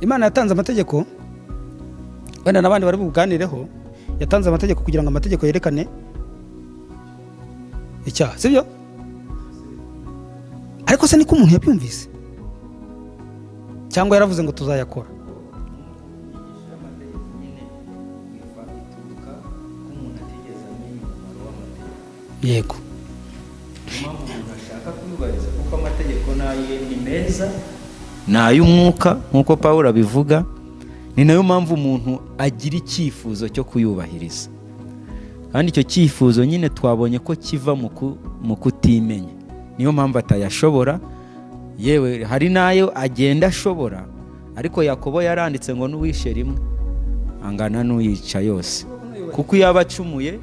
imana yatanze amategeko wenda n'abandi bari buganireho yatanze amategeko kugira ngo amategeko yerekane icyaha sibyo ariko se niko umuntu yabyumvise cyangwa yaravuze ngo tuzayakora yego impamvu umuntu ashaka kuyubahiriza kuko amategeko n'aye ni meza ni ay'umwuka nk'uko paul abivuga ni nayo mpamvu umuntu agira icyifuzo cyo kuyubahiriza kandi icyo cyifuzo nyine twabonye ko kiva mu ku- mu kutimenya niyo mpamvu atayashobora yewe hari n'ayo agenda ashobora ariko yakobo yaranditse ngo n'uwishe rimwe angana n'uyica yose kuko iyo aba acumuye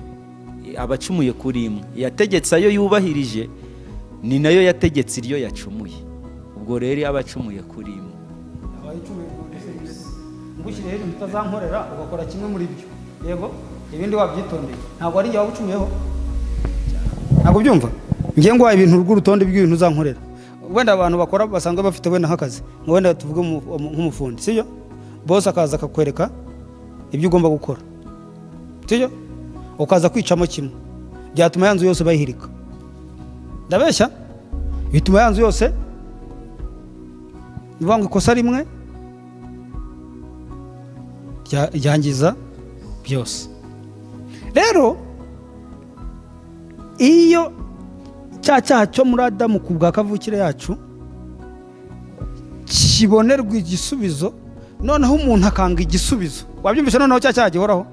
aba acumuye kuri imwe yategetse ayo yubahirije ni nayo yategetse iryo yacumuye ubwo rero iyo aba acumuye kuri imwe ngushyire rero utazankorera ugakora kimwe muri byo yego ibindi wabyitondeye ntabwo ari njye waba ucumuyeho ntabwo ubyumva njye ngwaye ibintu rw'urutonde rw'ibintu uzankorera wenda abantu bakora basanzwe bafite wenda nk'akazi ngo wenda tuvuge umu- umu- nk'umufundi sibyo bose akaza akakwereka ibyo ugomba gukora sibyo ukaza kwicamo kimwe byatuma ya nzu yose bayihirika ndabeshya bituma ya nzu yose ni ukuvuga ngo ikosa rimwe rya- ryangiza byose rero iyo cya cyaha cyo muri adamu ku bwa kavukire yacu kibonerwa igisubizo noneho umuntu akanga igisubizo wabyumvise noneho cya cyaha gihoraho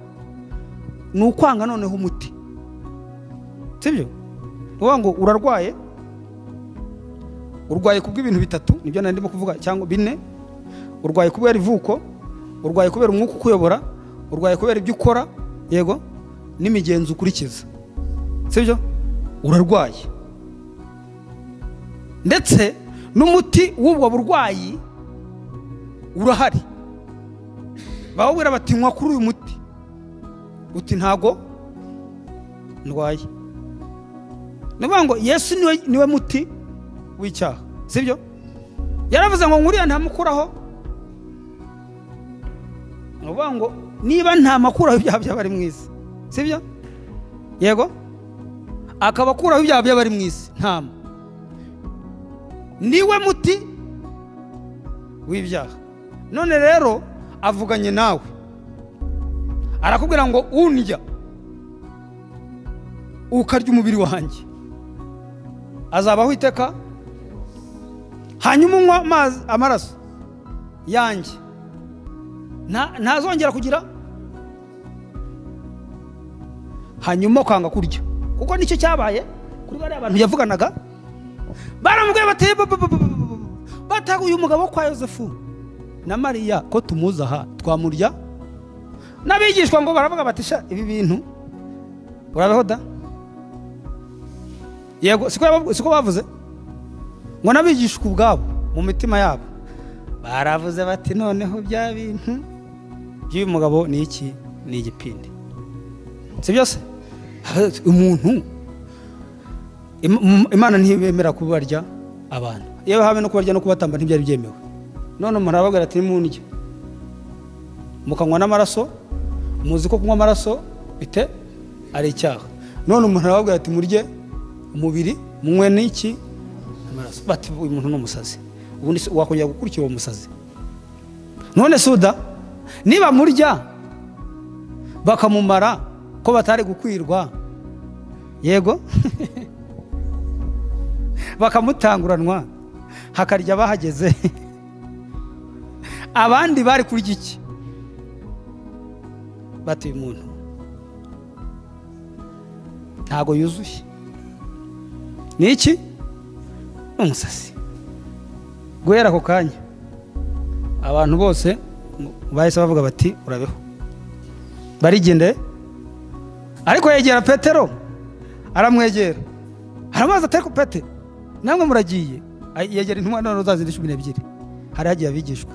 ni ukwanga noneho umuti sibyo ni ukuvuga ngo urarwaye urwaye ku bw'ibintu bitatu nibyo nari ndimo kuvuga cyangwa bine urwaye kubera ivuko urwaye kubera umwuka ukuyobora urwaye kubera ibyo ukora yego n'imigenzo ukurikiza sibyo urarwaye ndetse n'umuti w'ubwo burwayi urahari bawubwira bati nywa kuri uyu muti uti ntago ndwaye ni ukuvuga ngo yesu niwe, niwe muti w'icyaha sibyo yaravuze ngo nkuriya ntamukuraho ni ukuvuga ngo niba ntamakuraho ibyaha by'abari mu isi sibyo yego akaba akuraho ibyaha by'abari mu isi ntama niwe muti w'ibyaha none rero avuganye nawe arakubwira ngo undya ukarya umubiri wanjye azabaho iteka hanyuma unywa amazi amaraso yanjye nta- ntazongera kugira hanyuma ukanga kurya kuko nicyo cyabaye kuri bariya abantu yavuganaga baramubwiye bateye bataga uyu mugabo wo kwa yosefu na mariya ko tumuzi aha twamurya n'abigishwa ngo baravuga bati sha ibi bintu urabeho da yego siko yaba- siko bavuze ngo n'abigishwa ubwabo mu mitima yabo baravuze bati noneho bya bintu by'uyu mugabo ni iki ni igipindi si byose umuntu Im- im- imana ntibemera kubarya abantu yewe habe no kubarya no kubatamba ntibyari byemewe none umuntu arababwira ati nimundye mukanywa n'amaraso muzi ko kunywa amaraso bite ari icyaha none umuntu arababwira ati murye umubiri munywe n'iki amaraso bati uyu muntu ni umusazi ubundi se wakongera gukurikira uwo musazi none suda niba murya bakamumara ko batari gukwirwa yego bakamutanguranwa hakarya abahageze abandi bari kurya iki bati uyu muntu ntago yuzuye ni iki ni umusazi guhera ako kanya abantu bose bahise bavuga bati urabeho barigendere ariko yegera petero aramwegera aramubaza ati ariko pete namwe muragiye Ay- yegera intumwa none uzazira cumi n'ebyiri hari hagiye abigishwa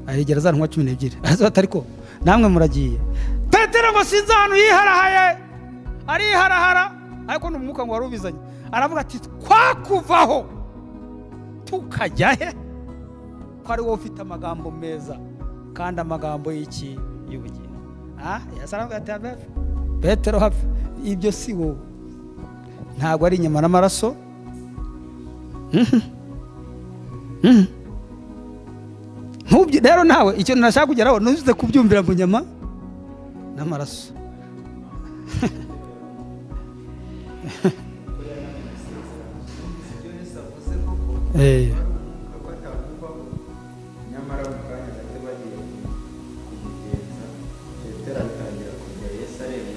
ayegera za ntumwa cumi n'ebyiri araza ati ariko namwe muragiye petero ngo sinzi ahantu yiharahaye ariharahara ariko ni umwuka ngo wari ubizanye aravuga ati twakuvaho tukajya he kuko ari wowe ufite amagambo meza kandi amagambo y'iki y'ubugingo yasanga ati petero hafi ibyo si wowe ntabwo ari inyama n'amaraso rero nawe icyo nashaka kugeraho ntuzize kubyumvira mu nyama n'amaraso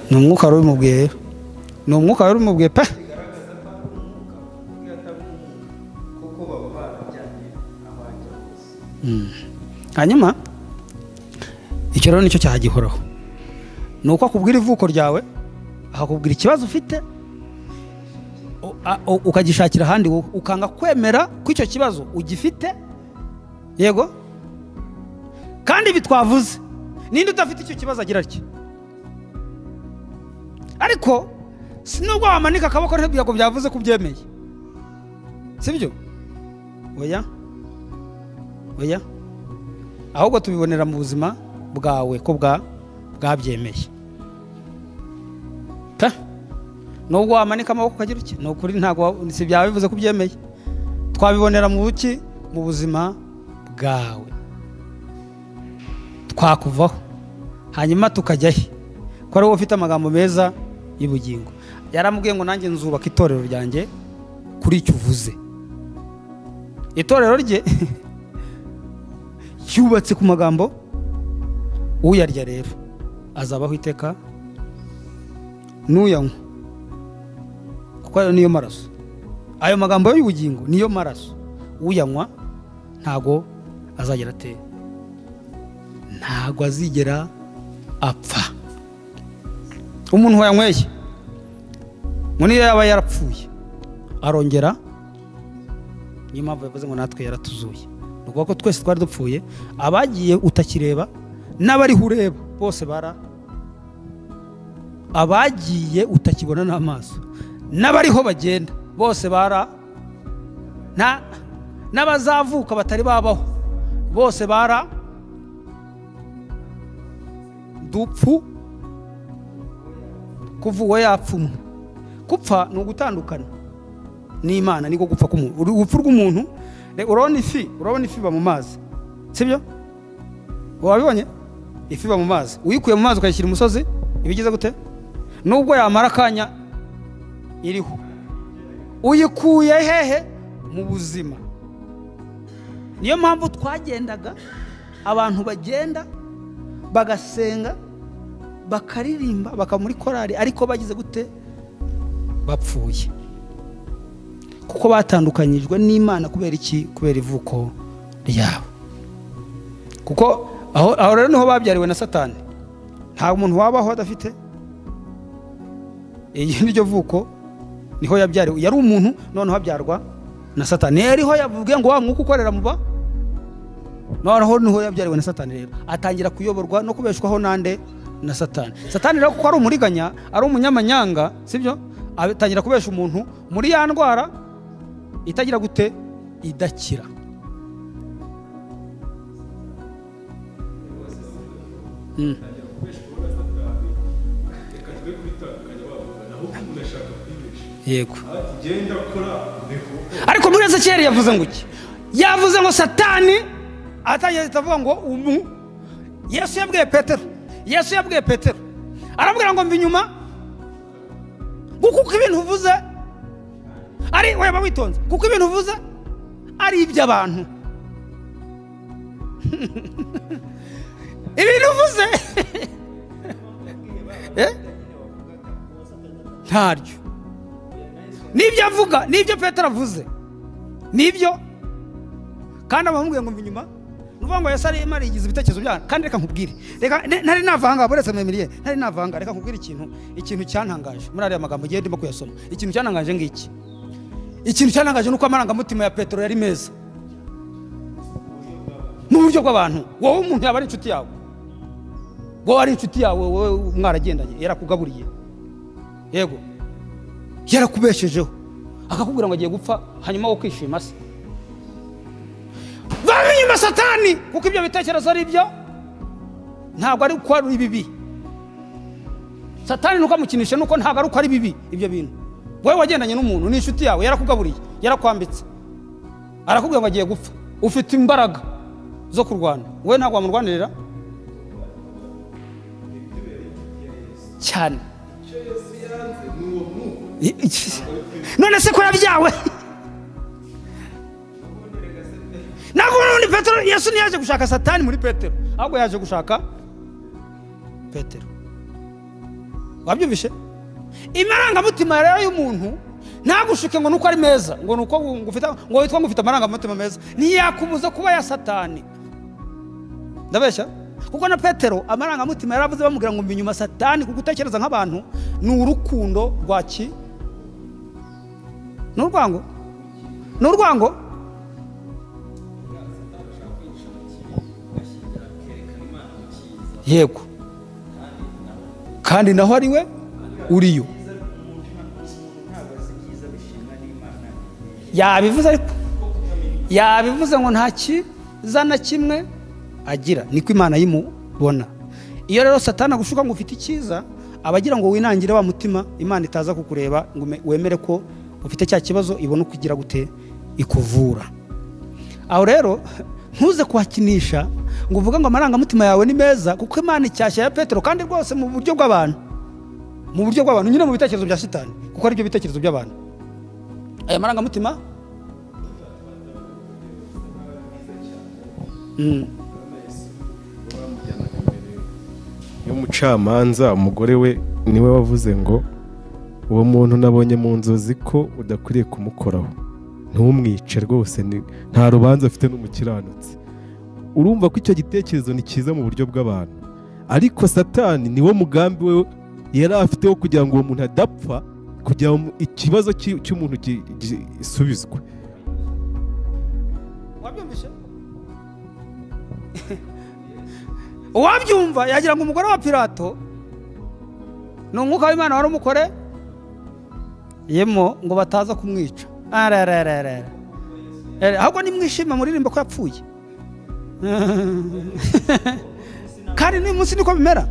ni umwuka wari ubimubwiye rero ni umwuka wari ubimubwiye pe hanyuma icyo rero nicyo cyagihoraho ni uko akubwira ivuko ryawe akakubwira ikibazo ufite ukagishakira ahandi ukanga kwemera ko icyo kibazo ugifite yego kandi ibi twavuze ninde udafite icyo kibazo agira atya ariko si nubwo wamanika akaboko ntabwo byavuze ko ubyemeye sibyo oya oya ahubwo tubibonera mu buzima bwawe ko bwabyemeye nubwo wamanika amaboko ukagira uki ni ukuri ntabwo si byaba bivuze ko ubyemeye twabibonera mu buki mu buzima bwawe twakuvaho hanyuma tukajya he ko ari wowe ufite amagambo meza y'ubugingo yaramubwiye ngo nanjye nzubaka itorero ryanjye kuri icyo uvuze itorero rye cyubatse ku magambo uyarya rero azabaho iteka n'uyanywa kuko ayo niyo maraso ayo magambo y'ubugingo niyo maraso uyanywa ntago azagera atera ntago azigera apfa umuntu wayanyweye ngo niyo yaba yarapfuye arongera niyo mpamvu yavuze ngo natwe yaratuzuye ukuvuga ko twese twari dupfuye abagiye utakireba n'abariho ureba bose bara abagiye utakibona n'amaso n'abariho bagenda bose bara n'abazavuka batari babaho bose bara dupfu kuvuwe yapfumwe gupfa ni ugutandukana n'imana niko gupfa k'umuntu urupfu rw'umuntu urabona ifi urabona ifi iba mu mazi sibyo wabibonye ifi iba mu mazi uyikuye mu mazi ukayishyira umusozi iba igize gute nubwo yamara akanya iriho uyikuye hehe mu buzima niyo mpamvu twagendaga abantu bagenda bagasenga bakaririmba bakaba muri korari ariko bagize gute bapfuye kuko batandukanyijwe n'imana kubera iki kubera ivuko ryabo kuko aho rero niho babyariwe na satani nta muntu wabaho adafite iyi niryo vuko niho yabyariwe yari umuntu noneho abyarwa na satani yariho yavuge ngo wa mwuka ukorera muba noneho niho yabyariwe na satani rero atangira kuyoborwa no kubeshwaho n'ande na satani satani rero kuko ari umuriganya ari umunyamanyanga sibyo atangira kubesha umuntu muri ya ndwara itagira gute idakira yego ariko muri ezekiyeli yavuze ngo iki yavuze ngo satani atangiye atavuga ngo umu yesu yabwiye petero yesu yabwiye petero arabwira ngo mva inyuma kuko ibintu uvuze ari weba witonze kuko ibintu uvuze ari iby'abantu ibintu uvuze ntaryo n'ibyo avuga n'ibyo petero avuze n'ibyo kandi abamubwiye ngo mva inyuma nuvuga ngo yasari imana yigize ibitekerezo byayo kandi reka nkubwire ntari navanga buretse mwemiriye ntari navanga reka nkubwire ikintu ikintu cyantangaje muri ariya magambo ugiye ndimo kuyasoma ikintu cyantangaje ngiki ikintu cyantangaje nuko amarangamutima ya petero yari meza n'uburyo bw'abantu wowe umuntu yaba ari inshuti yawe wowe ari inshuti yawe wowe mwaragendanye yarakugaburiye yego yarakubeshejeho akakubwira ngo agiye gupfa hanyuma wo kwishima se satani kuko ibyo bitekerezo ari byo ntabwo ari uko ari bibi satani nuko amukinisha nuko ntabwo ari uko ari bibi ibyo bintu wowe wagendanye n'umuntu ni inshuti yawe yarakugaburiye yarakwambitse arakubwira ngo agiye gupfa ufite imbaraga zo kurwana wowe ntabwo wamurwanirira cyane none se ko yabyawe ntabwo ubundi petero yesu ntiyaje gushaka satani muri petero ahubwo yaje gushaka petero wabyumvishe amarangamutima rero y'umuntu ntagushuke ngo nuko ari meza ngo nuko ngufite ngo witwa ngo ufite amarangamutima meza ntiyakubuza kuba ya satani ndabeshya kuko na petero amarangamutima yaravuze bamubwira ngo mbi inyuma satani kuko utekereza nk'abantu ni urukundo rwa ki ni urwango ni urwango yego kandi naho ari we uriyo yabivuze ariko yabivuze ngo nta kiza na kimwe agira niko imana yimubona iyo rero satana agushuka ngo ufite icyiza aba agira ngo winangire wa mutima imana itaza kukureba ngo wemere ko ufite cya kibazo ibona uko igira gute ikuvura aho rero ntuze kuhakinisha ngo uvuge ngo amarangamutima yawe ni meza kuko imana icyashya ya petero kandi rwose mu buryo bw'abantu mu buryo bw'abantu nyine mu bitekerezo bya shitani kuko aribyo bitekerezo by'abantu aya marangamutima y'umucamanza umugore we niwe wavuze ngo uwo muntu nabonye mu nzozi ko udakwiriye kumukoraho ntumwice rwose nta rubanza afite n'umukiranutsi urumva ko icyo gitekerezo ni cyiza mu buryo bw'abantu ariko satani niwo mugambi we yari afiteho kugira ngo uwo muntu adapfa kugira ngo ikibazo cy'umuntu gisubizwe uwabyumva yagira ngo umugore wa pirato ni umwuka w'imana wari umukore yemo ngo bataza kumwica ahubwo nimwishima muririmba ko yapfuye kandi n'uyu munsi niko bimera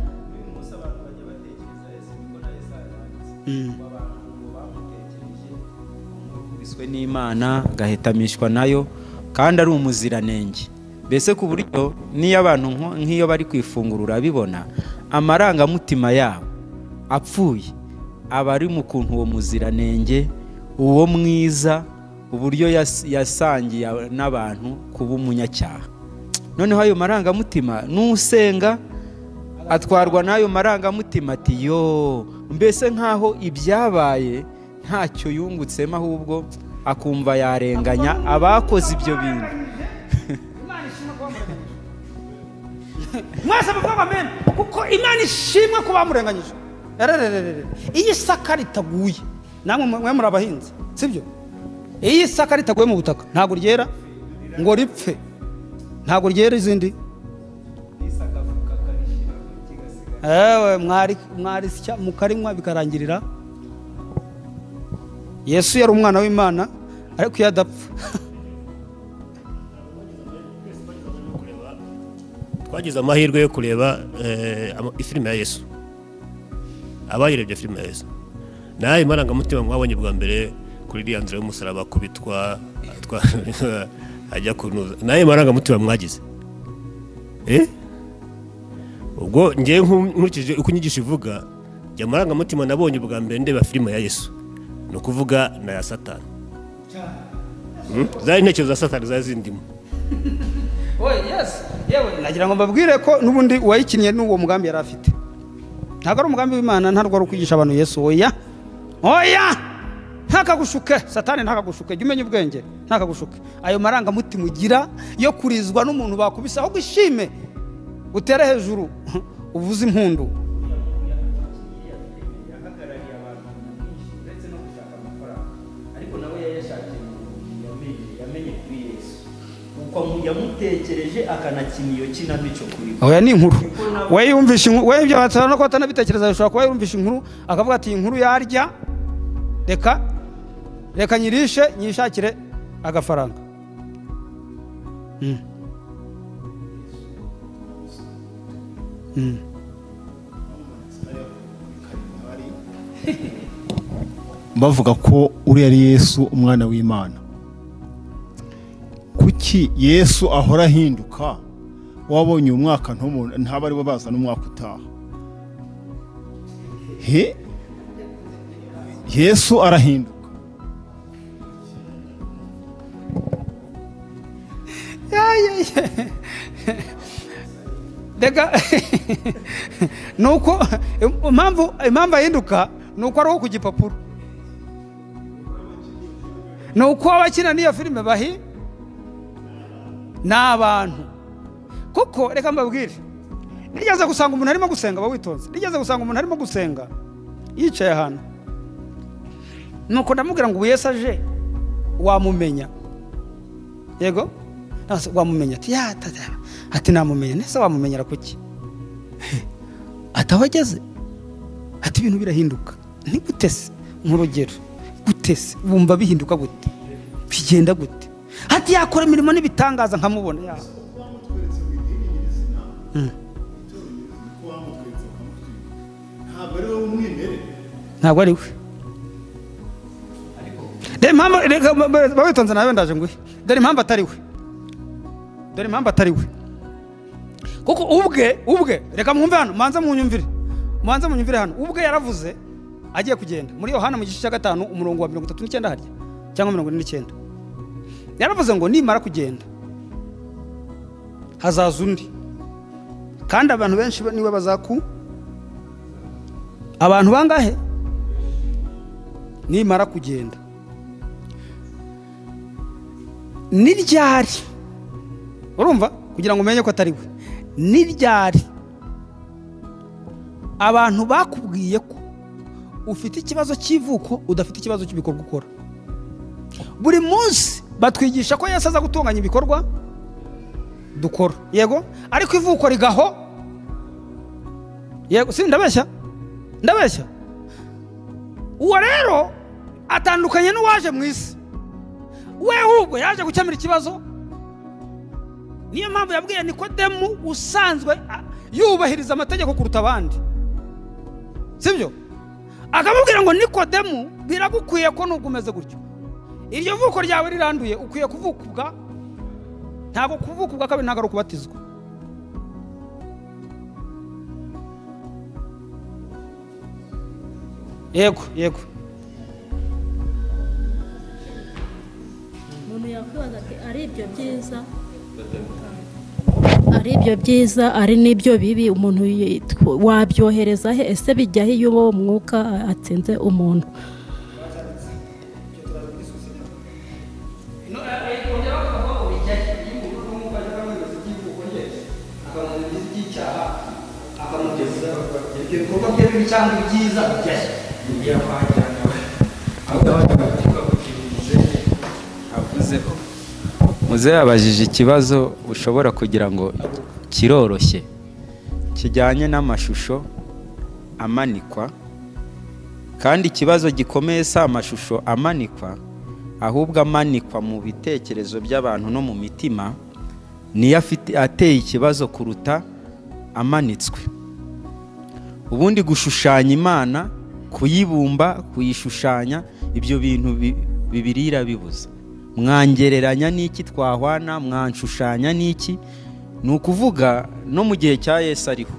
biswe n'imana agahetamishwa nayo kandi ari umuziranenge mbese ku buryo n'iyo abantu nk'iyo bari kwifungurura bibona amarangamutima yabo apfuye aba ari mu kuntu uwo muziranenge uwo mwiza uburyo yasangiye n'abantu kuba umunyacyaha noneho ayo marangamutima n'usenga atwarwa n'ayo marangamutima ati yo mbese nk'aho ibyabaye ntacyo yungutsemo ahubwo akumva yarenganya abakoze ibyo bintu mwese mukobwa mena kuko imana ishimwe ko bamurenganyije iyo isaka ritaguye namwe mwe muri abahinzi sibyo iyo isaka ritaguye mu butaka ntabwo ryera ngo ripfe ntabwo ryera izindi ewe mwarisya mukarinywa bikarangirira yesu yari umwana w'imana ariko iyo adapfa twagize amahirwe yo kureba filime ya yesu abayirebye filime ya yesu nawe marangamutima mwabonye bwa mbere kuri iriya nzira y'umusaraba kubitwa ajya kunuza nawe marangamutima mwagize ubwo ngewe nkurikije uko inyigisho ivuga njya amarangamutima nabonye ubwa mbere ndeba filime ya yesu ni ukuvuga na ya satani zari intekerezo za satani zari zindimo nagira ngo mbabwire ko n'ubundi uwayikinnye n'uwo mugambi yari afite ntabwo ari umugambi w'imana ntabwo ari ukwigisha abantu yesu oya oya ntakagushuke satani ntakagushuke jya umenya ubwenge ntakagushuke ayo marangamutima ugira yo kurizwa n'umuntu bakubise ahubwo ishime utere hejuru uvuze impundu yamutekereje akanakina iyo kinamico kuri oya ni inkuru we yumvisha inkuru we ibyo batara no batanabitekereza bishobora kuba yumvisha inkuru akavuga ati inkuru yarya reka reka nyirishe nyishakire agafaranga bavuga ko uriya ari yesu umwana w'imana kuki yesu ahora ahinduka wabonye uyu mwaka ntumu- ntaba ari bo baza n'umwaka utaha he yesu arahinduka reka nuko impamvu impamvu ahinduka ni uko ari uwo ku gipapuro ni uko abakina n'iyo filime bahi ni abantu kuko reka mbabwire nigeze gusanga umuntu arimo gusenga aba witonze nigeze gusanga umuntu arimo gusenga yicaye ahantu nuko ndamubwira ngo ubu Yesu aje wamumenya yego Nasa wamumenya ati ya tata ati namumenya nese wamumenyera kuki atawageze ati ibintu birahinduka ntigute se nk'urugero gute se wumva bihinduka gute bigenda gute ati yakora imirimo n'ibitangaza nkamubona ya ntabwo ari we dore impamvu reka bawitonze nawe ndaje nguhe dore impamvu atari we dore impamvu atari we kuko ubwe ubwe reka mwumve hano mubanze munyumvire mubanze munyumvire hano ubwe yaravuze agiye kugenda muri yohana mu gice cya gatanu umurongo wa mirongo itatu n'icyenda harya cyangwa mirongo ine n'icyenda yaravuze ngo nimara kugenda hazaza undi kandi abantu benshi ba- niwe bazaku abantu bangahe nimara kugenda ni ryari urumva kugira ngo umenye ko atari we ni ryari abantu bakubwiye ko ufite ikibazo cy'ivuko udafite ikibazo cy'ibikorwa ukora buri munsi batwigisha ko yesu aza gutunganya ibikorwa dukora yego ariko ivuko rigaho yego si ndabeshya ndabeshya uwo rero atandukanye n'uwaje mu isi we ahubwo yaje gukemura ikibazo niyo mpamvu yabwiye nikodemu usanzwe a- yubahiriza amategeko kuruta abandi sibyo akamubwira ngo nikodemu biragukwiye ko nubwo umeze gutyo iryo vuko ryawe riranduye ukwiye kuvukubwa ntabwo kuvukubwa kabiri ntabwo ari ukubatizwa yego yego umuntu yakwibaza ati ari ibyo byiza ari ibyo byiza ari n'ibyo bibi umuntu yi- wabyohereza he ese bijya he iyo uwo mwuka atsinze umuntu Avuzeho. muzehe yabajije ikibazo ushobora kugira ngo kiroroshye kijyanye n'amashusho amanikwa kandi ikibazo gikomeye si amashusho amanikwa ahubwo amanikwa mu bitekerezo by'abantu no mu mitima niyo afite ateye ikibazo kuruta amanitswe ubundi gushushanya imana kuyibumba kuyishushanya ibyo bintu bi- bibirira bibuza mwangereranya n'iki twahwana mwanshushanya n'iki ni ukuvuga no mu gihe cya yesu ariho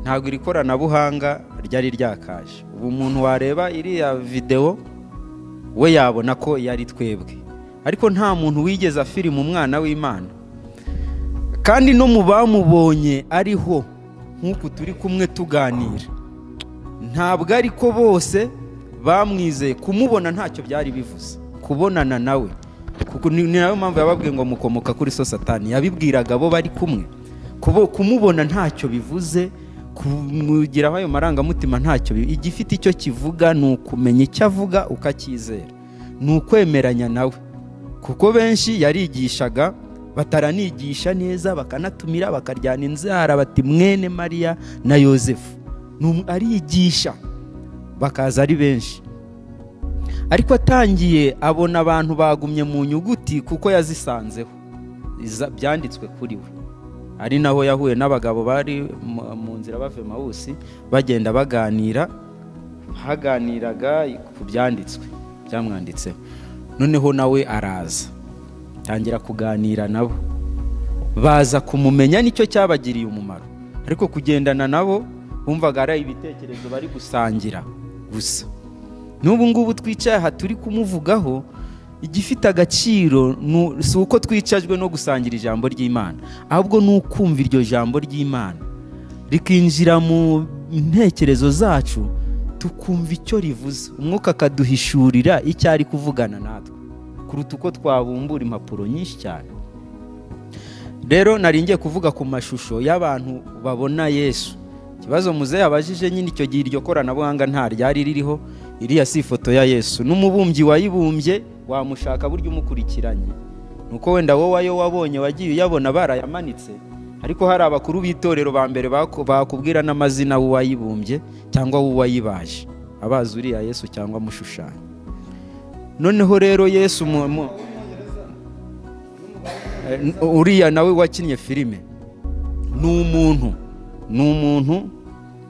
ntabwo iri koranabuhanga ryari ryakaje ubu umuntu wareba iriya videwo we yabona ko yari twebwe ariko nta muntu wigeze afirima umwana w'imana kandi no mu bamubonye ariho nk'uku turi kumwe tuganira ntabwo ariko bose bamwizeye kumubona ntacyo byari bivuze kubonana nawe kuko ni ni nayo mpamvu yababwiye ngo mukomoka kuri so satani yabibwiraga abo bari kumwe Kubo- kumubona ntacyo bivuze kumugiraho ayo marangamutima ntacyo bi- igifite icyo kivuga ni ukumenya icyo avuga ukacyizera ni ukwemeranya nawe kuko benshi yarigishaga bataranigisha neza bakanatumira bakaryana inzara bati mwene mariya na yosefu Ni umu- arigisha bakaza ari benshi ariko atangiye abona abantu bagumye mu nyuguti kuko yazisanzeho Iza- byanditswe kuri we ari naho yahuye n'abagabo bari mu- mu nzira bava i mawusi bagenda baganira haganiraga ku byanditswe byamwanditseho noneho nawe araza tangira kuganira nabo baza kumumenya nicyo cyabagiriye umumaro ariko kugendana nabo bumvaga ari ibitekerezo bari gusangira gusa n'ubu ngubu twicaye aha turi kumuvugaho igifite agaciro nu- si uko twicajwe no gusangira ijambo ry'imana ahubwo ni ukumva iryo jambo ry'imana rikinjira mu ntekerezo zacu tukumva icyo rivuze umwuka akaduhishurira icyo ari kuvugana natwe kuruta uko twabumbura impapuro nyinshi cyane rero nari ngiye kuvuga ku mashusho y'abantu babona yesu ikibazo muzehe abajije nyine icyo gihe iryo koranabuhanga nta ryari ririho iriya si ifoto ya yesu n'umubumbyi wayibumbye wamushaka buryo umukurikiranye nuko wenda wowe ayo wabonye wagiye uyabona barayamanitse ariko hari abakuru b'itorero ba mbere baku- bakubwira n'amazina w'uwayibumbye cyangwa w'uwayibaje abazi uriya yesu cyangwa amushushanya noneho rero yesu mu- mu- Eh, uriya nawe wakinnye filime ni umuntu ni umuntu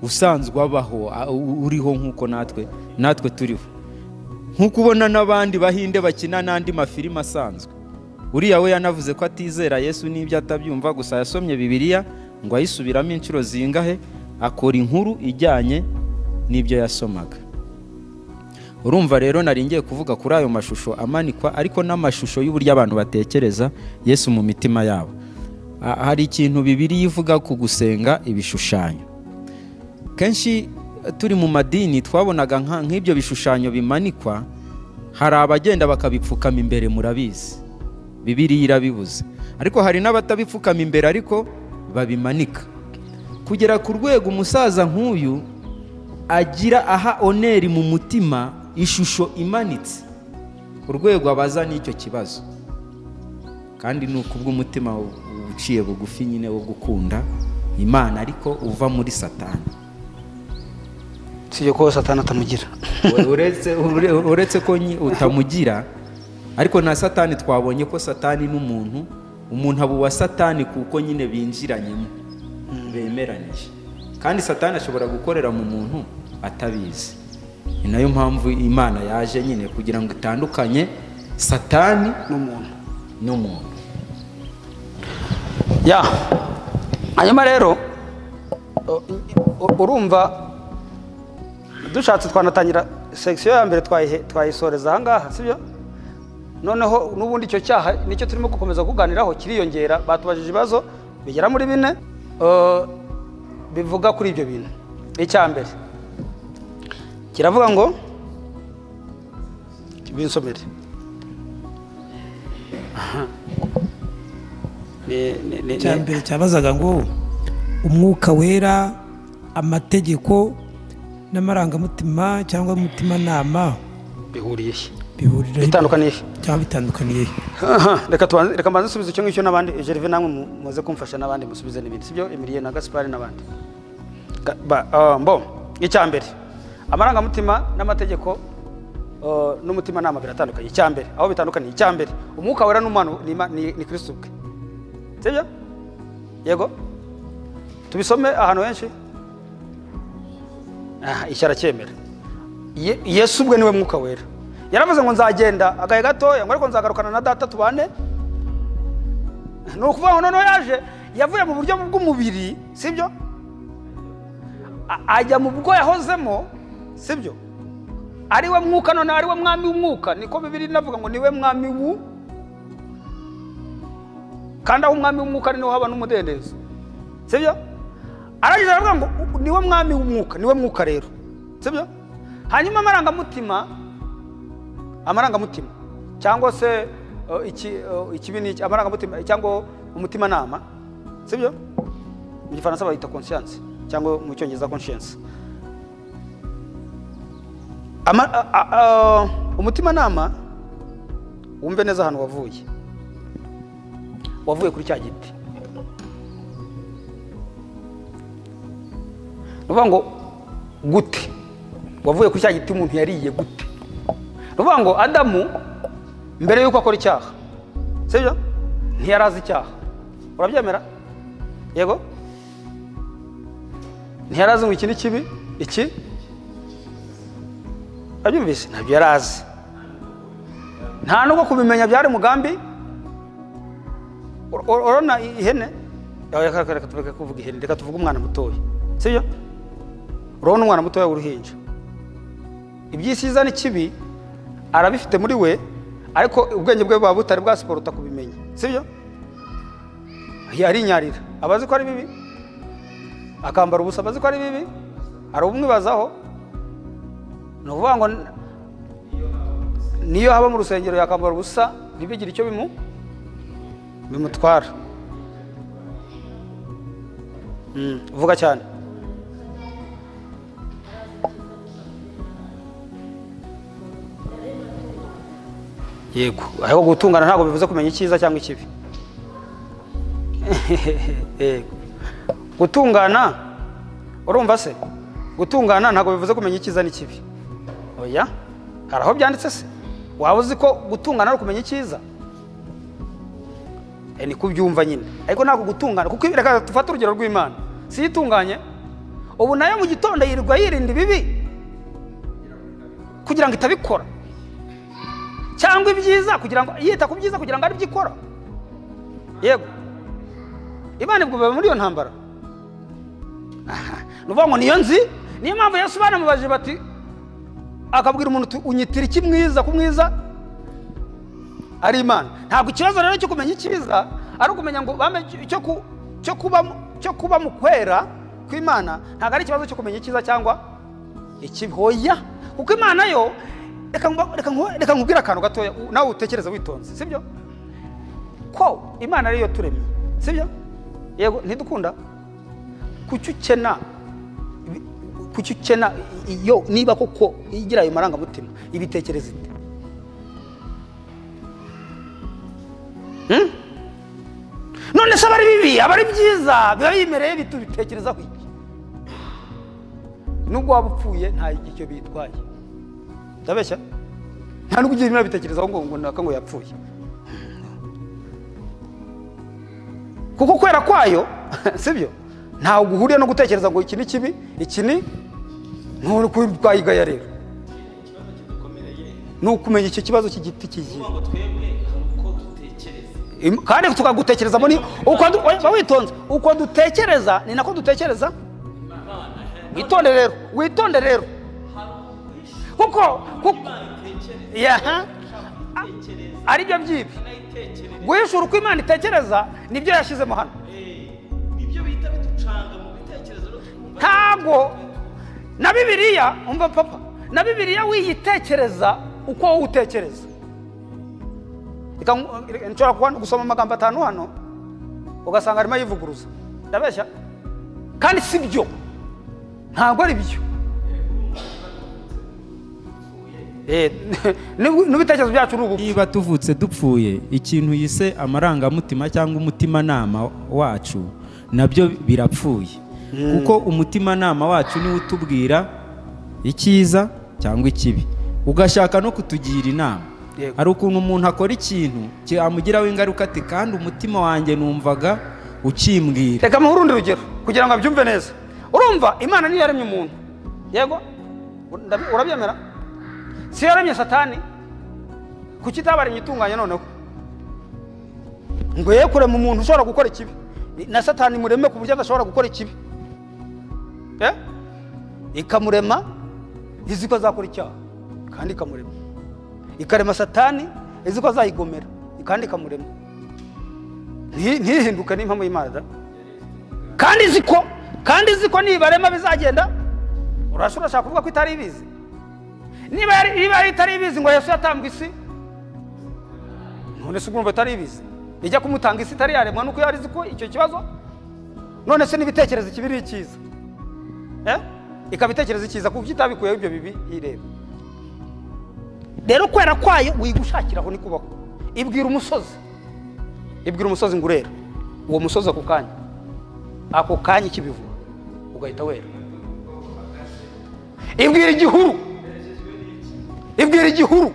usanzwe abaho a- u- uriho nk'uko natwe natwe turiho nk'uko ubona n'abandi bahinde bakina n'andi mafilime asanzwe uriya we yanavuze ko atizera yesu n'ibyo atabyumva gusa yasomye bibiliya ngo ayisubiramo inshuro zingahe akora inkuru ijyanye n'ibyo yasomaga urumva rero nari ngiye kuvuga kuri ayo mashusho amanikwa ariko n'amashusho y'uburyo abantu batekereza yesu mu mitima yabo A- hari ikintu bibiri ivuga ku gusenga ibishushanyo kenshi eh, turi mu madini twabonaga nka- nk'ibyo bishushanyo bimanikwa hari abagenda bakabipfukama imbere murabizi bibiriya irabibuze ariko hari n'abatabipfukama imbere ariko babimanika kugera ku rwego umusaza nk'uyu agira aha oneri mu mutima ishusho imanitse urwego abaza n'icyo kibazo kandi ni ukubw'umutima uciye bugufi nyine wo gukunda imana ariko uva muri satani si ibyo kuba satani atamugira uretse ure- uretse ko nyi- utamugira ariko na satani twabonye ko satani n'umuntu umuntu aba uwa satani kuko nyine binjiranyemo bemeranyije kandi satani ashobora gukorera mu muntu atabizi ni nayo mpamvu imana yaje nyine kugira ngo itandukanye satani n'umuntu n'umuntu ya hanyuma rero u- u- urumva dushatse twanatangira sekisiyo ya mbere twayihe- twayisoreza ahangaha sibyo noneho n'ubundi icyo cyaha nicyo turimo gukomeza kuganiraho kiriyongera batubajije ibibazo bigera muri bine eh, bivuga kuri ibyo bintu icya mbere kiravuga ngo binsomere Ni- ni- ni- icya mbere cyabazaga ngo umwuka wera amategeko n'amarangamutima cyangwa umutimanama bihuriye he? bihuriraho Bitandukaniye he? cyangwa bitandukaniye he? Aha, reka tubanze- reka mbanze nsubize icyo ngicyo n'abandi jerive namwe mu- muze kumfasha n'abandi musubize n'ibindi sibyo emiliye na gaspari n'abandi Ga- ba- ah, mbo icya mbere amarangamutima n'amategeko ah, n'umutimanama biratandukanye icya mbere aho bitandukaniye icya mbere umwuka wera n'umwana ni Ima- ni ni kristo ubwe sibyo yego tubisome ahantu henshi aha icyo aracyemera Ye- yesu ubwe niwe mwuka wera yaravuze ngo nzagenda agahe gatoya ngo ariko nzagarukana na data tubane ni ukuvuga ngo noneho yaje yavuye mu buryo bw'umubiri sibyo A- ajya mu bwo yahozemo sibyo ari we mwuka noneho ari we mwami w'umwuka niko bibiri inavuga ngo ni we mwami w'u kandi aho umwami w'umwuka ari niho haba n'umudendezo sibyo aragize aravuga ngo "U- niwe mwami w'umwuka niwe mwuka rero sibyo hanyuma amarangamutima amarangamutima cyangwa se uh, iki, uh, ikibi ni iki- amarangamutima cyangwa umutimanama sibyo mu gifaransa bayita conscience cyangwa mu cyongereza conscience Ama- a- a- a- umutimanama wumve neza ahantu wavuye wavuye kuri cya giti ni ukuvuga ngo gute wavuye kuri cya giti umuntu yariye gute ni ukuvuga ngo adamu mbere y'uko akora icyaha sibyo ntiyari azi icyaha urabyemera yego ntiyarazi ngo iki ni kibi iki abyumvise ntabyo yari azi nta nubwo kubimenya byari mugambi Ur- ur- urabona ihene Aho, reka reka- reka tureke kuvuga ihene reka tuvuge umwana mutoya sibyo urabona umwana mutoya w'uruhinja iby'isi iza n'ikibi arabifite muri we ariko ubwenge bwe buba butari bwasiporuta kubimenya sibyo arinyarira aba azi ko ari bibi akambara ubusa aba azi ko ari bibi hari ubumwibazaho ni ukuvuga ngo n- niyo haba mu rusengero yakambara ubusa ntibigire icyo bimu bimutwara Mm, vuga cyane yego ariko gutungana ntabwo bivuze kumenya icyiza cyangwa ikibi yego gutungana urumva se gutungana ntabwo bivuze kumenya icyiza n'ikibi oya hari aho byanditse se waba uzi ko gutungana ari ukumenya icyiza Eh, ni kubyumva nyine ariko ntabwo gutungana kuko reka dufate urugero rw'imana si itunganye ubu nayo mu gitondo yirirwa yirinda ibibi kugira ngo itabikora cyangwa ibyiza kugira ngo yita ku byiza kugira ngo aribyo ikora yego imana ibwubaye muri iyo ntambara Aha, ni ukuvuga ngo niyo nzi niyo mpamvu yesu banamubajije bati akabwira umuntu uti, unyitira iki mwiza ku mwiza ari imana ntabwo ikibazo rero cyo kumenya icyiza ari ukumenya ngo bame cyo ku- cyo kuba cyo kuba mu kwera kw'imana ntabwo ari ikibazo cyo kumenya icyiza cyangwa ikibi hoya kuko imana yo reka mba- reka nku- reka nkubwire akantu gatoya u- nawe utekereza witonze sibyo ko imana ariyo turemye sibyo yego ntidukunda kuki ukena ibi- kuki ukena i- yo niba koko igira ayo marangamutima ibitekereza ite none se abari bibi abari byiza biba bimereye bitubitekerezaho iki nubwo waba upfuye nta icyo bitwaye ndabeshya nta nubwo ugira ibintu bitekerezaho ngo ngo naka ngo yapfuye kuko kwera kwayo sibyo ntawe guhuriye no gutekereza ngo iki ni kibi iki ni nturi kwayigaya rero ni ukumenya icyo kibazo cy'igiti kigiye Im- kandi tukagutekereza muri uko du- oya, ba witonze uko dutekereza ni nako dutekereza witonde rero witonde rero kuko kuko yaha A- ari byo byibi guhishura uko imana itekereza nibyo yashyizemo hano ntabwo na bibiliya umva papa na bibiliya wiyitekereza uko wowe utekereza Reka ngu- reka nshobora kuba gusoma amagambo atanu hano ugasanga arimo yivuguruza ndabeshya kandi si byo ntabwo ari byo Eh, n'ubu- n'ibitekerezo byacu ni ubu niba tuvutse dupfuye ikintu yise amarangamutima cyangwa umutimanama wacu nabyo birapfuye kuko umutimanama wacu niwo utubwira icyiza cyangwa ikibi ugashaka no kutugira inama Yego. hari ukuntu umuntu akora ikintu cyamugiraho ingaruka ati kandi umutima wanjye numvaga ukimbwira reka muhe urundi rugero kugira ngo abyumve neza urumva imana niyo yaremye umuntu yego ndabi- urabyemera si yo yaremye satani kuki itabaremye itunganye noneho ngo ye kurema umuntu ushobora gukora ikibi na satani mureme ku buryo adashobora gukora ikibi Eh? ikamurema izi ko azakora icyaha kandi ikamurema ikarema satani izi ko azayigomera kandi ikamurema Nti- ntihinduke n'impamo y'imana da kandi izi ko kandi izi ko nibarema bizagenda urashobora urashaka kuvuga ko itari ibizi niba yari niba yari itari ibizi ngo yesu yatambwe isi none se urumva itari ibizi ijya kumutanga isi itari yaremwa nuko yari izi ko icyo kibazo none se n'ibitekerezo ikibi ni icyiza Eh? ikaba itekereza icyiza kuko itabikuyeho ibyo bibi yireba rero kwera kwayo wigushakiraho ni kubaho ibwira umusozi ibwira umusozi ngo urera uwo musozi ako kanya ako kanya ikibivu ugahita wera ibwira igihuru ibwira igihuru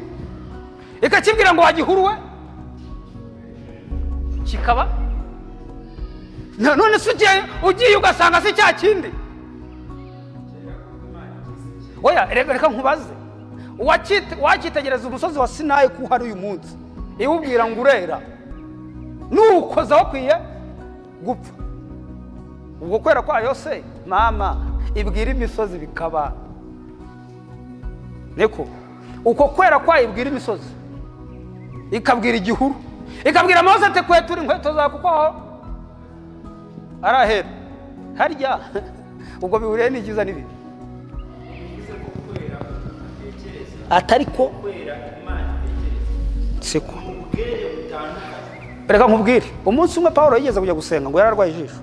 ikakibwira ngo wagihuruwe kikaba Na- none se ugiye ugiye ugasanga si cya kindi oya reka reka nkubaze Uwacyite- wacyitegereza umusozi wa sinayi ko uhari uyu munsi iwubwira ngo urera nuwukoza wakwiye gupfa ubwo kwera kwayo se mama ibwira imisozi bikaba niko uko kwera kwayo ibwira imisozi ikabwira igihuru ikabwira amazi ati kwetura inkweto zawe kuko aho arahera harya ubwo bihuriye n'ibyiza n'ibibi atari ko siko reka nkubwire umunsi umwe paul yigeze kujya gusenga ngo yararwaye ijisho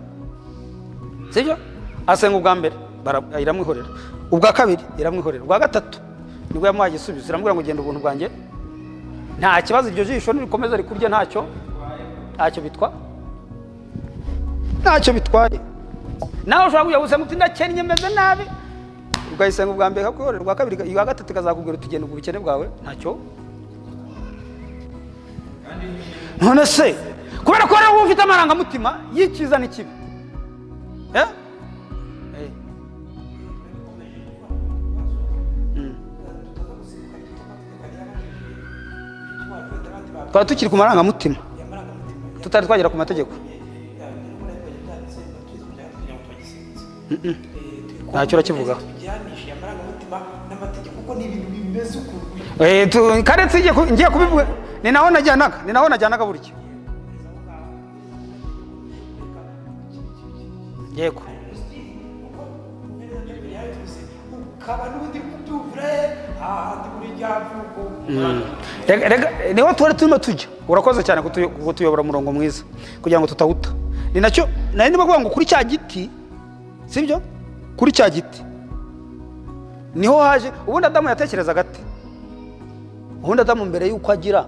sibyo asenga ubwa mbere bara- iramwihorera ubwa kabiri iramwihorera ubwa gatatu nibwo yamuhaye igisubizo iramubwira ngo genda ubuntu bwanjye nta kibazo iryo jisho nirikomeza rikurya ntacyo ntacyo bitwa ntacyo bitwaye nawe ushobora kujya gusenga uti ndakennye meze nabi ukayisenga ubwa mbere ikakuhorera ubwa kabiri ubwa gatatu ikazakubwira uti genda ubwo ubukene bwawe ntacyo none se kubera ko rero uba ufite amarangamutima y'icyiza n'ikibi Eh? Eh. Mm. twari tukiri ku marangamutima tutari twagera ku mategeko ntacyo urakivugaho Eh, tu- karetse igiye ku- ngiye kubivuga ni naho najyanaga ni naho najyanaga burya yego Rega- rega, niho twari turimo tujya urakoze cyane kutuyo- kutuyobora umurongo mwiza kugira ngo tutawuta ni nacyo nari ndimo kuvuga ngo kuri cya giti sibyo kuri cya giti niho haje ubundi adamu yatekerezaga ati ubundi adamu mbere y'uko agira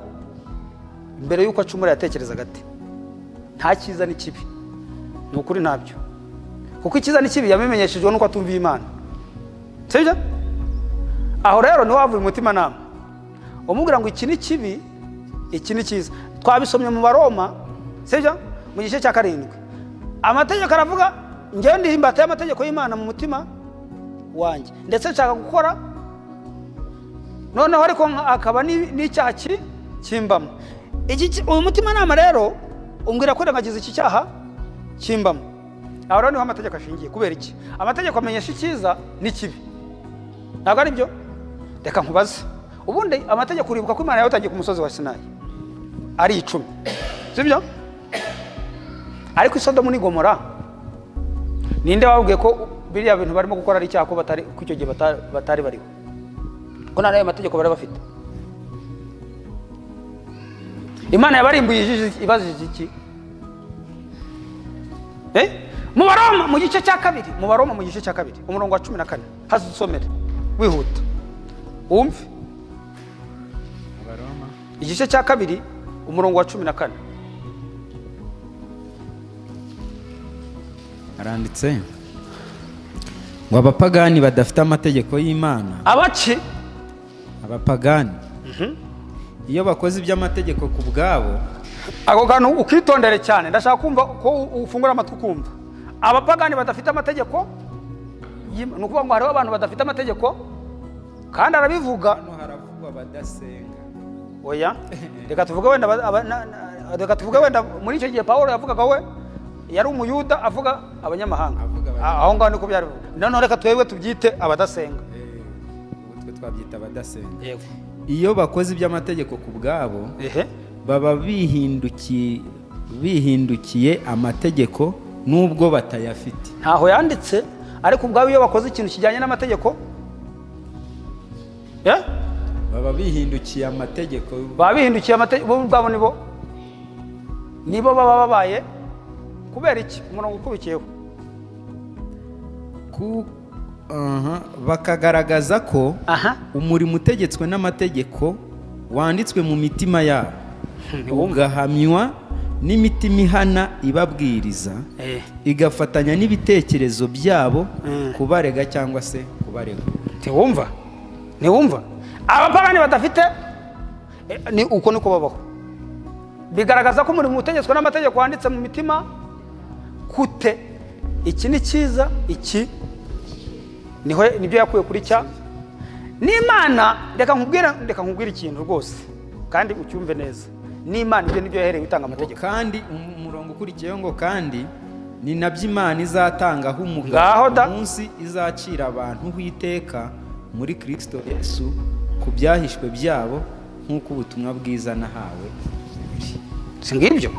mbere y'uko acumura yatekerezaga ati nta cyiza n'ikibi ni ukuri ntabyo kuko icyiza n'ikibi yabimenyeshejwe nuko atumviye imana sibyo aho rero niho havuye umutimanama umubwira ngo iki ni kibi iki ni cyiza twabisomye mu baroma sibyo mu gice cya karindwi amategeko aravuga ngewe ndi imbata y'amategeko y'imana mu mutima wanjye ndetse nshaka gukora noneho ariko nka- akaba ni- n'icyaha ki- kimbamo Iki ki- uyu mutimanama rero umbwira kwirengagiza iki cyaha kimbamo aho rero niho amategeko ashingiye kubera iki amategeko amenyesha icyiza n'ikibi ntabwo ari byo reka nkubaze ubundi amategeko uribuka ko imana yawutangiye ku musozi wa sinayi ari icumi sibyo ariko isodomu n'igomora ninde wababwiye ko biriya bintu barimo gukora ari icyaha ko batari ko icyo gihe bata- batari bariho ko nta n'ayo mategeko bari bafite imana yabarimbuye ijiji- ibajije iki Eh? mu baroma mu gice cya kabiri mu baroma mu gice cya kabiri umurongo wa cumi na kane hasi usomere wihuta wumve igice cya kabiri umurongo wa cumi na kane haranditse ngo abapagani badafite amategeko y'imana abaki abapagani iyo bakoze iby'amategeko ku bwabo ako kantu ukitondere cyane ndashaka kumva ko u- ufungura amatwi ukumva abapagani badafite amategeko y'Ima- ni ukuvuga ngo hariho abantu badafite amategeko kandi arabivuga hano haravugwa badasenga oya reka tuvuge wenda aba- aba- na- na- reka tuvuge wenda muri icyo gihe pawulo yavugaga we yari umuyuda avuga abanyamahanga Avuga abanyamahanga. Ah, aho ngaho niko byari bivuga. noneho reka twebwe tubyite abadasenga ubu twe twabyita abadasenga yego iyo bakoze iby'amategeko ku bwabo ehe baba bihindukiye bihindukiye amategeko n'ubwo batayafite ntaho yanditse ariko ubwabo iyo bakoze ikintu kijyanye n'amategeko eh? baba bihindukiye amategeko baba bihindukiye amategeko bo ubwabo nibo nibo baba babaye kubera iki umurongo ukubikiyeho ku- aha, bakagaragaza ko aha umurimo utegetswe n'amategeko wanditswe mu mitima yabo ugahamywa n'imitima ihana ibabwiriza Eh. igafatanya n'ibitekerezo byabo Mm. kubarega cyangwa se kubarega ntiwumva ntiwumva abapagani badafite eh, ni uko niko babaho bigaragaza ko umurimo utegetswe n'amategeko wanditse mu mitima kute iki ni cyiza iki niho nibyo yakuye kuri cya n'imana reka nkubwire reka nkubwire ikintu rwose kandi ucyumve neza n'imana ibyo nibyo yahereye utanga amategeko kandi um- umurongo ukurikiyeho ngo kandi ni nabyo imana izatangaho Ngaho umugabo da. umunsi izacira abantu iteka muri kirisito yesu ku byahishwe byabo nk'uko ubutumwa bwiza nahawe si ngibyo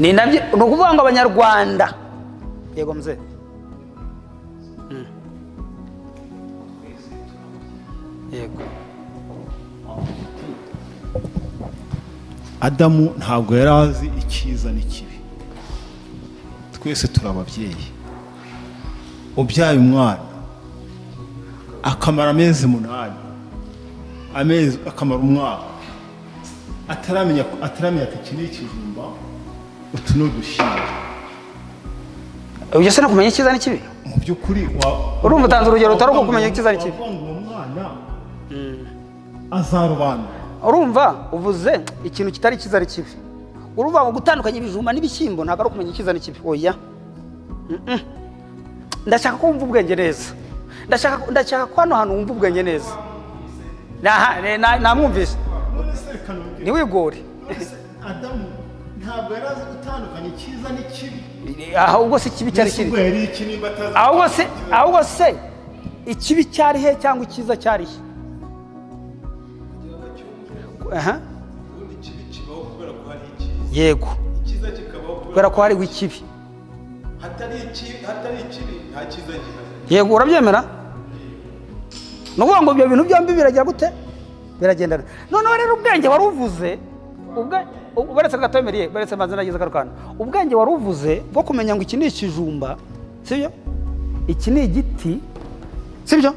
ni nabyo ni ukuvuga ngo abanyarwanda yego mze yego adamu ntabwo yari azi icyiza n'ikibi twese turi ababyeyi ubyaye umwana akamara amezi umunani amezi akamara umwaka ataramenya ataramenya ati iki ni ikijumba utu ni udushyimbo ubyo se no kumenya icyiza n'ikibi mu by'ukuri wa- Urumva utanze urugero utari uko kumenya icyiza n'ikibi. wavuga ngo uwo mwana azarobanura urumva uvuze ikintu kitari cyiza ari kibi urumva ngo gutandukanya ibijumba n'ibishyimbo ntabwo ari ukumenya icyiza n'ikibi oya Mm-mm. ndashaka ko wumva ubwenge neza ndashaka ndashaka ko hano hantu wumva ubwenge neza Naha- ne- na- namwumvise none se reka nongere ntiwigore adamu ntabwo yari azi gutandukanya icyiza n'ikibi aho ubwo si ikibi cyari Yesu ubwo kiri yari iki nimba atazi ahubwo se ahubwo se ikibi cyari he cyangwa icyiza cyari he Aha. yego kubera ko hariho ikibi yego urabyemera ni ukuvuga ngo ibyo bintu byombi biragira gute biragendana noneho rero ubwenge wari uvuze ubwe- u- baretse gatomereye baretse maze nagize akaru kantu ubwenge wari uvuze bwo kumenya ngo iki ni ikijumba sibyo iki ni igiti sibyo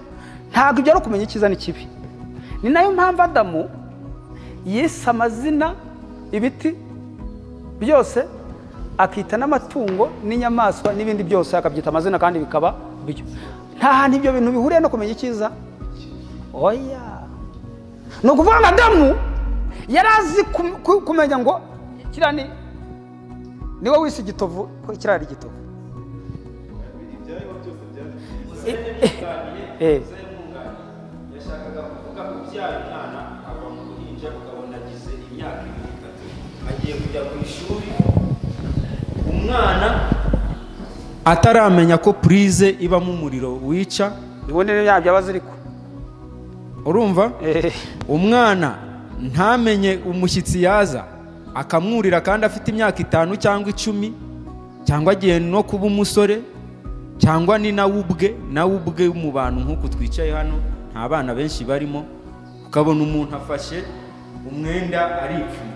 ntabwo ibyo ari ukumenya icyiza n'ikibi ni nayo mpamvu adamu yise amazina ibiti byose akita n'amatungo n'inyamaswa n'ibindi byose akabyita amazina kandi bikaba byo nta hantu ibyo bintu bihuriye no kumenya icyiza oya ni ukuvuga ngo adamu yari azi kum- ku- kumenya ngo kiriya ni niwe wise igitovu ko kiriya ari igitovu Eh, eh, eh. ataramenya ko purize ibamo umuriro wica ibonere yabyo aba aziriko urumva Eh, umwana ntamenye umushyitsi yaza akamwurira kandi afite imyaka itanu cyangwa icumi cyangwa agiye no kuba umusore cyangwa ni nawe ubwe nawe ubwe mu bantu nk'uku twicaye hano nta bana benshi barimo ukabona umuntu afashe umwenda aripfuna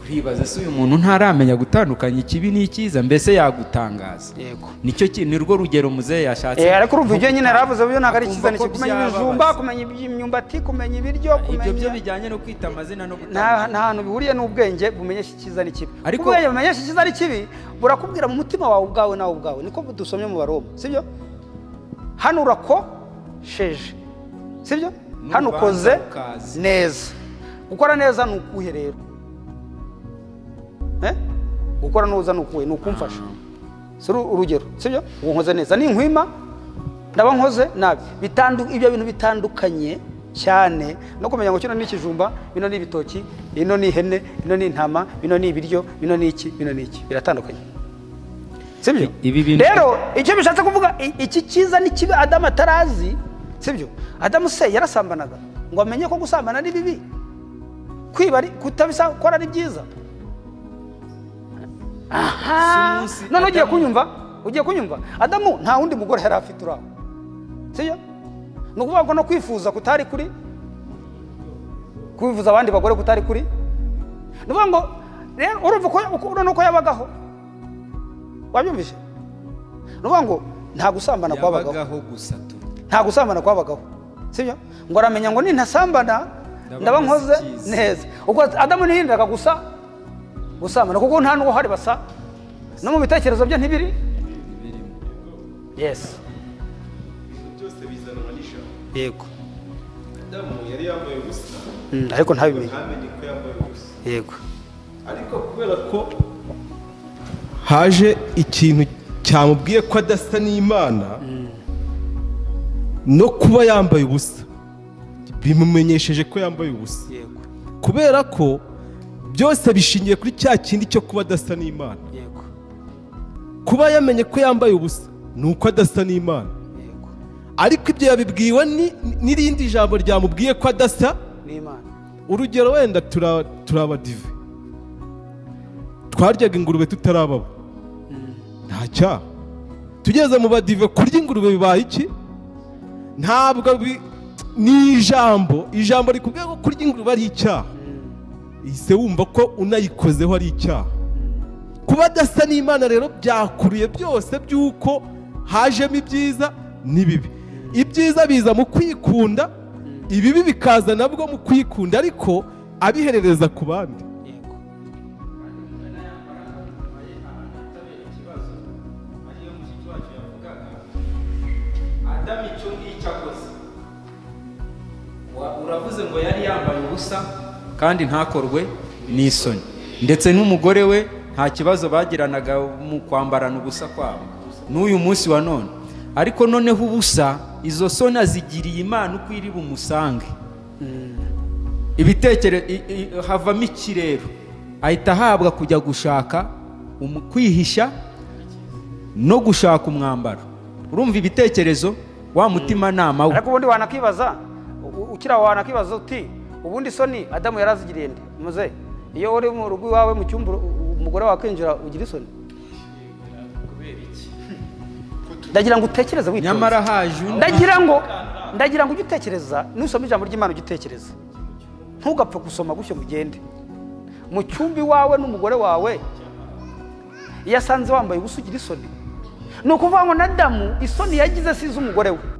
uribaza se uyu muntu ntaramenya gutandukanya ikibi n'icyiza mbese yagutangaza yego nicyo ki- ni rwo rugero muzehe yashatse Eh, ariko urumva ibyo nyine yaravuze byo ntabwo ari icyiza Akumva ko n'ikibi kumenya byababaza. ibijumba kumenya imyumbati kumenya ibiryo ibyo byo kumenya bijyanye no kwita amazina no nta gutandukanya nta hantu bihuriye n'ubwenge bumenyesha icyiza n'ikibi Ariko- ubwenge bumenyesha icyiza n'ikibi burakubwira mu mutima wawe ubwawe nawe ubwawe niko dusomye mu baroma sibyo hano urakosheje sibyo N'urubanza hano ukoze rukaza. neza gukora neza ni ukuhe rero Eh? gukora neza ni ukuhe ni ukumfasha si uru- urugero sibyo ubu nkoze neza ninkwima ndaba nkoze nabi Bitandu- ibyo bintu bitandukanye cyane no kumenya ngo kino ni ikijumba bino ni ibitoki ino ni ihene ino ni intama bino ni ibiryo bino ni iki bino ni iki biratandukanye sibyo Ibi bintu- rero icyo bishatse kuvuga i- iki cyiza ni kibi adamu atarazi sibyo adamu se yarasambanaga ngo amenye ko gusambana ari bibi kwiba ari- kutabisa gukora ari byiza aha Si umunsi none ugiye Adamu- kunyumva ugiye kunyumva adamu nta wundi mugore yari afite uraho sibyo ni ukuvuga ngo no kwifuza kutari kuri kwifuza abandi bagore kutari kuri ni ukuvuga ngo rero urumva uko uko- urabona uko yabagaho wabyumvise ni ukuvuga ngo nta gusambana kwabagaho yabagaho gusa tu nta gusambana kwabagaho sibyo ngo aramenya ngo nintasambana ndaba Ndaba nkoze nkoze icyiza. neza ubwo adamu ntihindaga gusa gusambana kuko nta n'uwo hari basa no mu bitekerezo bye ntibiri yes byose bizanwa n'ijambo yego adamu yari yambaye ubusa Mm, ariko ntabimenye ntamenye ko yambaye ubusa yego ariko kubera ko haje ikintu cyamubwiye ko adasa n'imana no kuba yambaye ubusa bimumenyesheje ko yambaye ubusa yego kubera ko byose bishingiye kuri cya kindi cyo kuba adasa n'imana yego kuba yamenye ko yambaye ubusa ni uko adasa n'imana yego ariko ibyo yabibwiwe ni- n'irindi jambo ryamubwiye ko adasa ni imana urugero wenda tura- turaba dive twaryaga ingurube tutarababa nta cyaha tugeze mu badive kurya ingurube bibaye iki ntabwo bi- ni ijambo ijambo rikubwira ko kurya ingurube ari icyaha ihise wumva ko unayikozeho ari icyaha kuba adasa n'imana rero byakuruye byose by'uko hajemo ibyiza n'ibibi ibyiza biza mu kwikunda ibibi bikaza nabwo mu kwikunda ariko abiherereza ku bandi yego adamu icyo ngicyo akoze Wa- uravuze ngo yari yambaye ubusa kandi ntakorwe n'isoni ndetse n'umugore we nta kibazo bagiranaga mu kwambarana ubusa kwabo n'uyu munsi wa none ariko noneho ubusa izo soni azigiriye imana uko iri bumusange ibitekerezo havamo ikirero ahita ahabwa kujya gushaka umu- kwihisha no gushaka umwambaro urumva ibitekerezo wa mutimanama we ariko ubundi wanakwibaza u- u- ukiri aho wanakwibaza uti ubundi soni adamu yarazigiriye nde muze iyo uri mu rugo iwawe mu cyumba uru- u- umugore wawe akinjira ugira isoni ndagira ngo utekereze witonze nyamara haje undi ndagira ngo ndagira ngo ujye utekereza nusoma ijambo ry'imana ujye utekereza ntugapfe gusoma gutyo ngo ugende mu cyumba iwawe n'umugore wawe iyo asanze wambaye ubusa ugira isoni ni ukuvuga ngo na damu isoni yagize si iz'umugore we